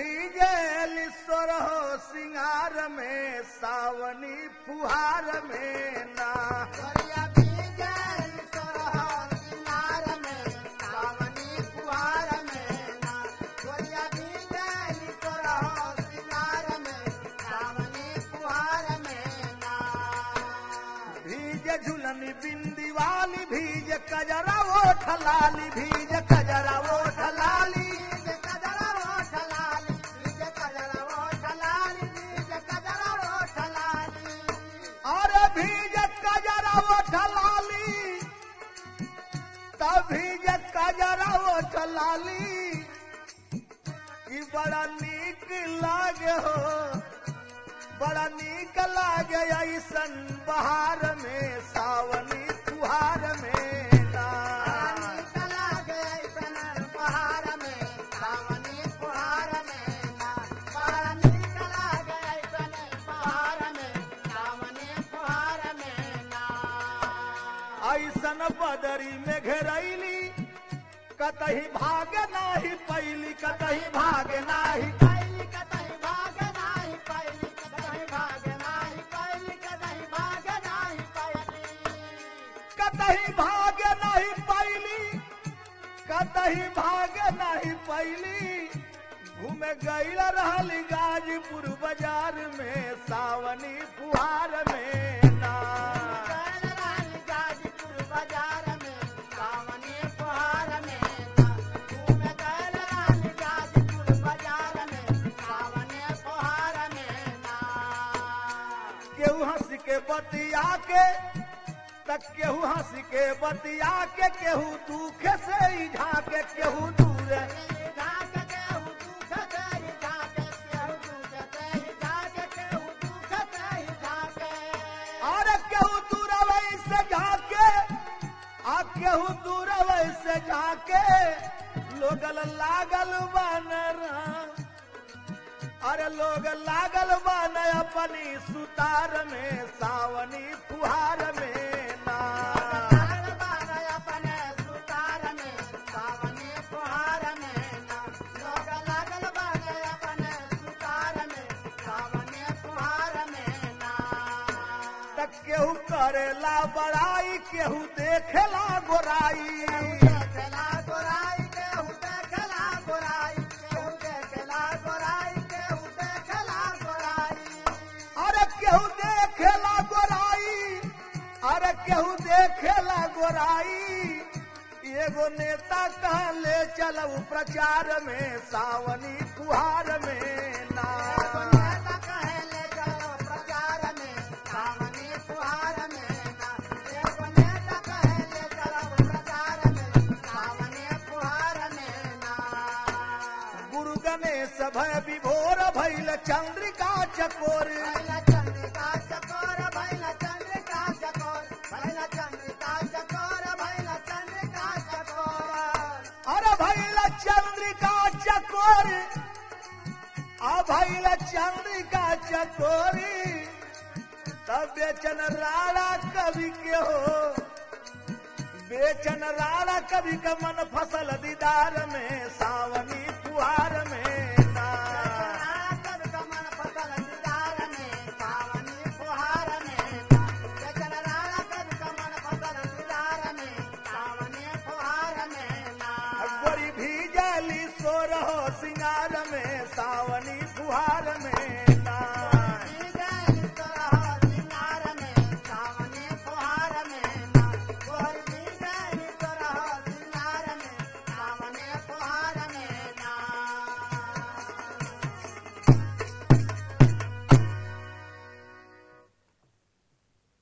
भीजल सोरहो सिंगार में सावनी फुहार में ना गोरिया भीजल सोरहो सिंगार में सावनी फुहार में ना गोरिया भीजल सोरहो सिंगार में सावनी फुहार में ना भीज झुलनी बिंदी वाली भीज कजरा ओठ लाली भीज कजरा ओठ लाली बीज कजरा ओठ लाली बीज कजरा ओठ लाली बीज कजरा ओठ लाली अरे भीज कजरा ओठ लाली तब भीज कजरा ओठ लाली ई बड़ा नीक लागे हो बड़ा नीक लागे ऐसन बहार में सावनी फुहार में ना रानी कला गई सन पहाड़ में सावनी फुहार में ना रानी कला गई सन पहाड़ में सावनी फुहार में ना ऐसन बदरी में घेरैली कतही भाग नाही पैली कतही भाग नाही कैली कतई भाग नाही कैली कतई भाग नाही कैली कतई भाग नाही कैली कतही भाग नहीं पैली कतही भाग नहीं पैली घूमे गईल रहल गाजीपुर बाजार में सावनी फुहार में ना कैल रानी गाजीपुर बाजार में सावनी फुहार में ना घूम कैल रानी गाजीपुर बाजार में सावनी फुहार में ना केहू हंस के बतिया के तक केहू हंस के बतिया के केहू दुख से ही झाके केहू दूर झाके केहू दुख तेरी झाके केहू दुख तेरी झाके केहू दुख तेरी झाके और केहू दूर से झाके आ केहू दूर से झाके लोगल लागल बनरा अरे लोग लागल बन अपनी सुतार में सावनी फुहार में ना लागल बान अपने सुतार में सावनी फुहार में ना लोग लागल बान अपने सुतार में सावनी फुहार में ना तक केहू करेला बड़ाई केहू देखेला गोराई देखला गोराई केहू देखला गोराई केहू देखला गोराई केहू देखला गोराई अरे केहू देखेला गोराई अरे केहू देखेला गोराई एगो नेता कहले चलऊ प्रचार में सावनी फुहार में ना नेता कहले चलो प्रचार में सावनी फुहार में ना एगो नेता कहले चलो प्रचार में सावनी फुहार में ना गुरु गणेश भय विभोर भैल चंद्रिका चकोर भैला चंद्रिका चकोर भैला चंद्रिका चकोर भैला चंद्रिका चकोर भैला चंद्रिका चकोर अरे भैल चंद्रिका चकोर आ भैल चंद्रिका चकोरी तब बेचन राणा कवि के हो बेचन राणा कवि का मन फसल दीदार में सावनी फुहार में ना कब कमल फसल दीदार में सावनी फुहार में ना जचन राणा कब कमल फसल दीदार में सावनी फुहार में ना गोरी भीजली सोरहो सिंगार